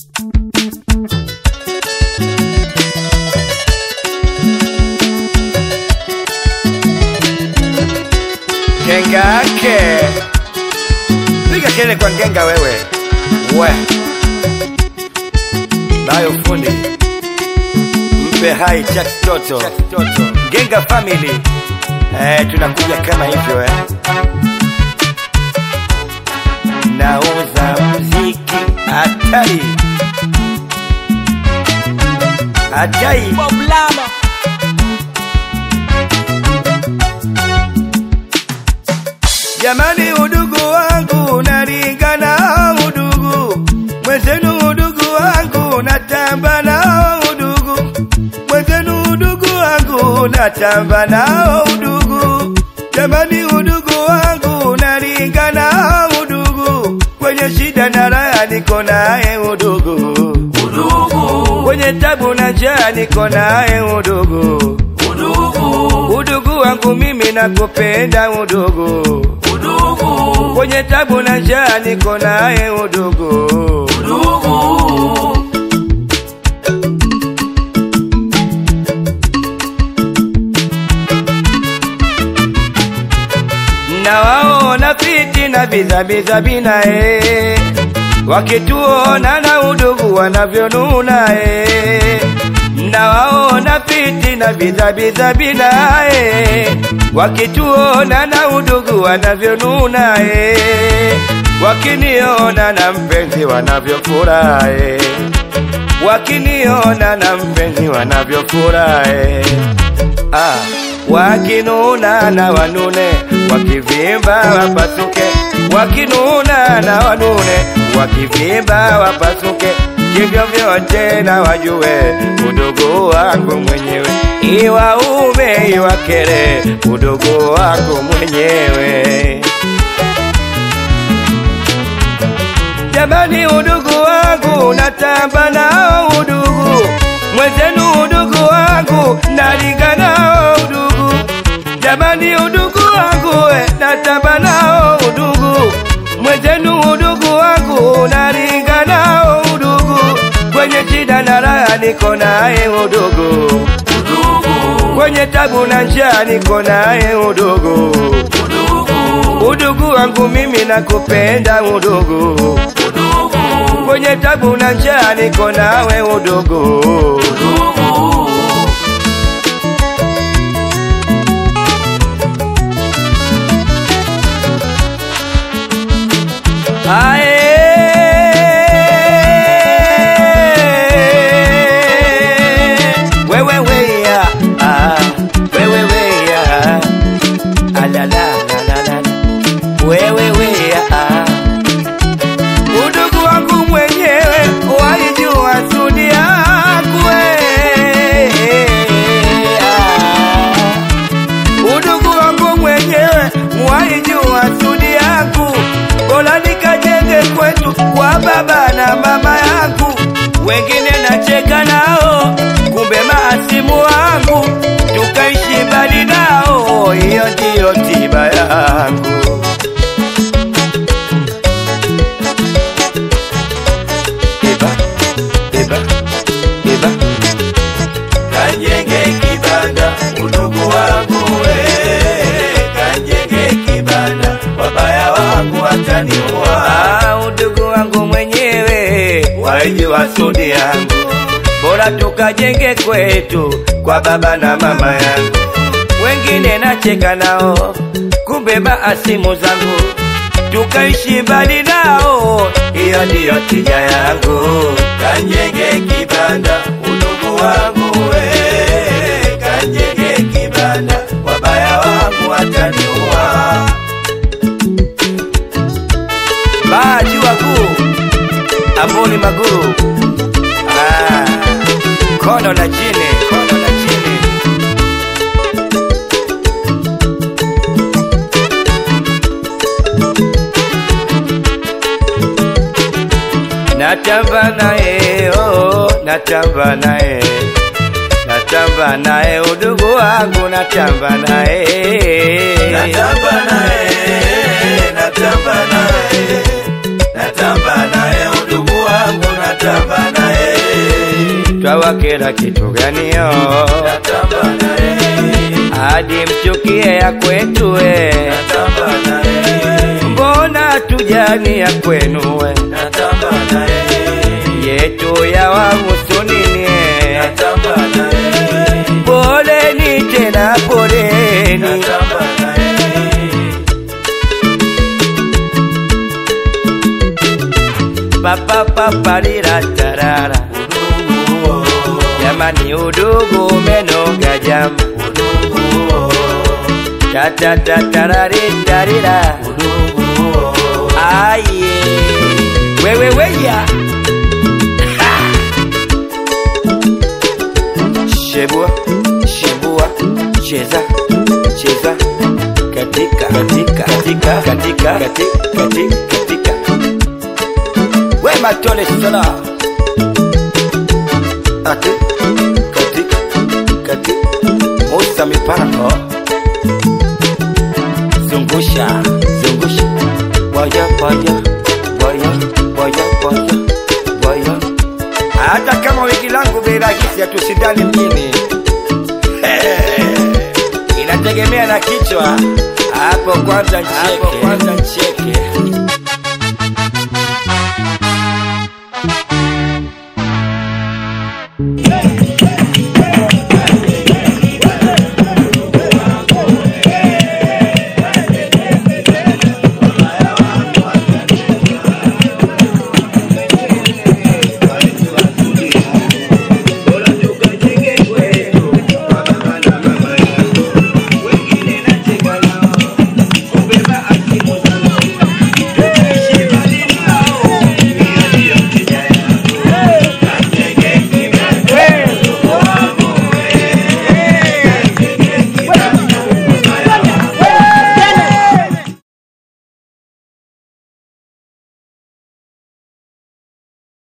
Ngenga yake piga kelele kwa ngenga wewe, we nayo fundi mpe hai cha kitoto Ngenga family eh, tunakuja kama hivyo eh. Nauza mziki hatari hatari Bob Lama. Jamani, udugu wangu nalingana, udugu mwenzenu, udugu wangu natamba nao, udugu mwenzenu, udugu wangu natamba nao, udugu jamani, udugu wangu nalingana, udugu kwenye shida na raha niko naye, udugu udugu kwenye tabu na njaa niko naye, udugu udugu udugu wangu mimi nakupenda udugu udugu kwenye tabu na njaa niko naye udugu udugu na waona fiti na bizabiza binae wakituona na udugu wanavyonuna e na waona fiti na bizabiza binae wakituona na udugu wanavyonuna e wakiniona na mpenzi wanavyofurahi wakiniona na mpenzi wanavyofurahi ah, wakinuna na wanune wakivimba wapasuke wakinuna na wanune wakivimba wapasuke hivyo vyote na wajue udogo wangu mwenyewe iwaume iwakere udogo wangu mwenyewe Jamani, udugu wangu natamba nao, udugu mwenzenu, udugu wangu nalinga nao, udugu jamani, udugu wangu we, natamba nao, udugu mwenzenu, udugu wangu nalinga nao, udugu kwenye shida na raha niko naye, udugu udugu kwenye tabu na njaa niko naye, udugu udugu udugu wangu mimi nakupenda, udugu udugu kwenye tabu na njaa niko nawe udugu udugu Ae, wewe weya, ah, wewe weya, alala, la, la, la, wewe weya, ah. udugu wangu mwenyewe waijua sudi yangu we. Ah. udugu wangu mwenyewe waijua sudi yangu bora nikajenge kwetu kwa baba na mama yangu wengine nacheka nao kumbe maasimu wangu tukaishi mbali nao hiyo ndiyo tiba yangu Eba, eba, eba. Kajenge kibanda udugu wangu we, kajenge kibanda wabaya wangu wataniua. Ah, udugu wangu mwenyewe waijua sudi yangu, bora tukajenge kwetu kwa baba na mama yangu. Wengine nacheka nao, kumbe maasimu zangu tukaishi mbali nao, hiyo ndiyo tija yangu. Kajenge kibanda udugu wangu we, kajenge kibanda wabaya wangu wataniua. Maji wakuu amboni maguru ah, kono na chini, kono na chini. Natamba naye oh, natamba naye natamba naye udugu wangu natamba naye Natamba naye, natamba naye, natamba naye udugu wangu natamba natamba naye, twawakera kitu ganio natamba naye, hadi mchukie ya kwetu we natamba naye, mbona tujani ya kwenu we natamba naye, yetu ya wahusu nini natamba naye, poleni tena poleni natamba naye. papapapalira tarara jamani udugu umenoga jama tatatatatararitarira aye weweweya shebua shebua cheza cheza katika katika katika katika katika katika katika we matole sala ate katika katika musa mipango zungusha zungusha waya waya waya waya waya waya hata kama wiki langu bei rahisi hatushindani mjini inategemea na kichwa hapo kwanza ncheke hapo kwanza ncheke